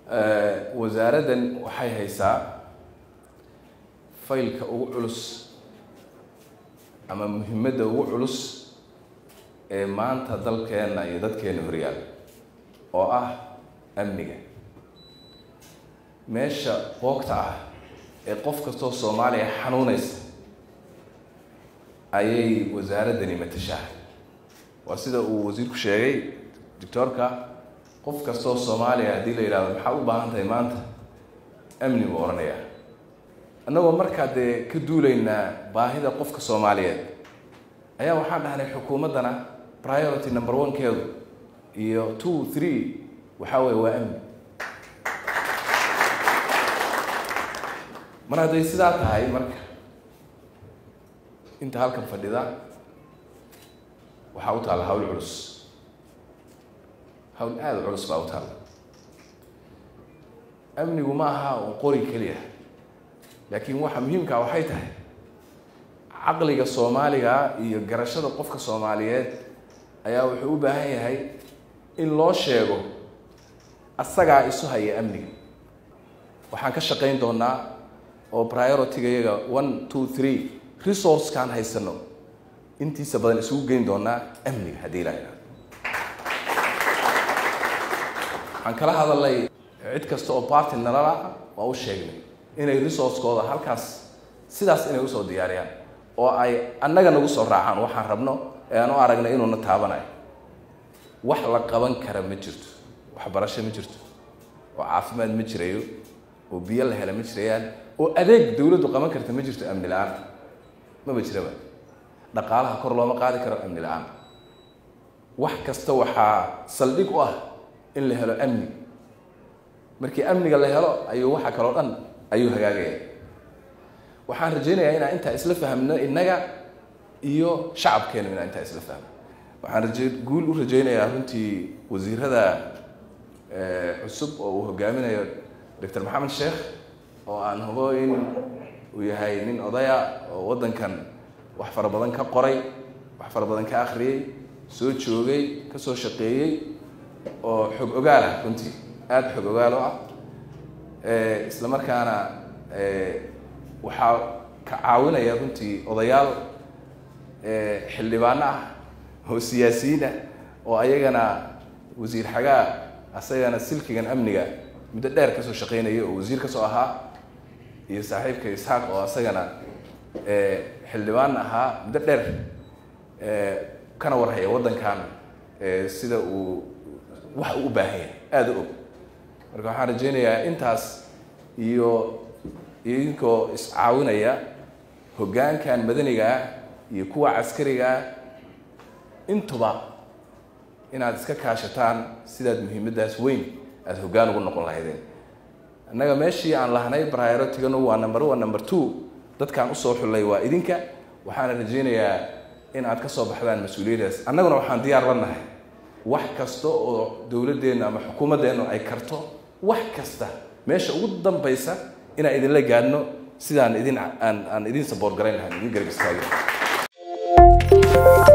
wasaaraddan waxay haysaa faylka ugu culus ama muhimadda ugu culus ee maanta dalkeenna iyo dadkeena horyaal oo ah amniga meesha boogta ah ee qof kastoo soomaaliya xanuunaysa ayay wasaaraddani matashaa waa sida uu wasiirku sheegay doctoorka qof kastoo soomaaliya haddii la yidhahdo maxaa u baahan tahay maanta amni buu odhanayaa annagoo markaa dee ka duulaynaa baahida qofka soomaaliyeed ayaa waxaan dhahnay xukuumaddana priority number one keedu iyo two three waxaa weeye waa amni mar hadday sidaa tahay marka inta halkan fadhida waxaa u taalla hawl culus hawl aada u culus baa u taalla amnigu ma aha un qori keliya laakiin waxa muhiimkaa waxay tahay caqliga soomaaliga iyo garashada qofka soomaaliyeed ayaa wuxuu u baahan yahay in loo sheego asagaa isu haya amniga waxaan ka shaqayn doonaa oo priority-ga iyaga one two three resourcekaan haysano intiisa badan isugu geyn doonaa amniga haddii ilaa yidhahdo waxaan kala hadalnay cid kasta oo party nalala waa u sheegnay inay resource-kooda halkaas sidaas inay usoo diyaariyaan oo ay annaga nagu soo raacaan waxaan rabno ee aan u aragnay inuuna taabanayo wax la qaban kara ma jirto waxbarasho ma jirto oo caafimaad ma jirayo oo biyo la hela ma jirayaan oo adeeg dawladdu qaban karta ma jirto amni la-aan maba jiraba dhaqaalaha kor looma qaadi karo amni la-aan wax kasta waxaa saldhig u ah in la helo amni markii amniga la helo ayuu waxa kaloo dhan ayuu hagaagaya waxaan rajaynayaa inaan intaa isla fahmno innaga iyo shacabkeenu inaan intaa isla fahmno waxaan raje guul u rajaynayaa runtii wasiirada cusub oo uu hogaaminayo doctor maxamed sheekh oo aan hubo in uu yahay nin odaya oo waddankan wax fara badan ka qoray wax fara badan ka akhriyey soo joogay ka soo shaqeeyey oo xog ogaal ah runtii aada xog ogaal o ah isla markaana waxaa ka caawinaya runtii odayaal xildhibaano ah oo siyaasiyiin ah oo ayagana wasiir xagaa asagana silkigan amniga muddo dheer kasoo shaqeynaya oo wasiir kasoo ahaa iyo saaxiibka isxaaq oo asagana xildhibaan ahaa muddo dheer kana warhaya waddankan sida uu wax uu u baahan yahay aada u og marka waxaan rajaynayaa intaas iyo idinkoo iscaawinaya hoggaankan madanigaa iyo kuwa caskarigaa intuba inaad iska kaashataan sidaad muhiimaddaas weyn aada hoggaan ugu noqon lahaydeen annaga meeshii aan lahnay prioritiganu waa number one number two dadkaan usoo xullay waa idinka waxaana rajaynayaa in aad ka soo baxdaan mas-uuliyaddaas annaguna waxaan diyaar la nahay wax kasta oo dowladdeennu ama xukuumaddeennu ay karto wax kasta meesha ugu dambaysa inaan idinla gaadhno sidaan idin aan aan idin saboort garayn lahayn idin garab istaagi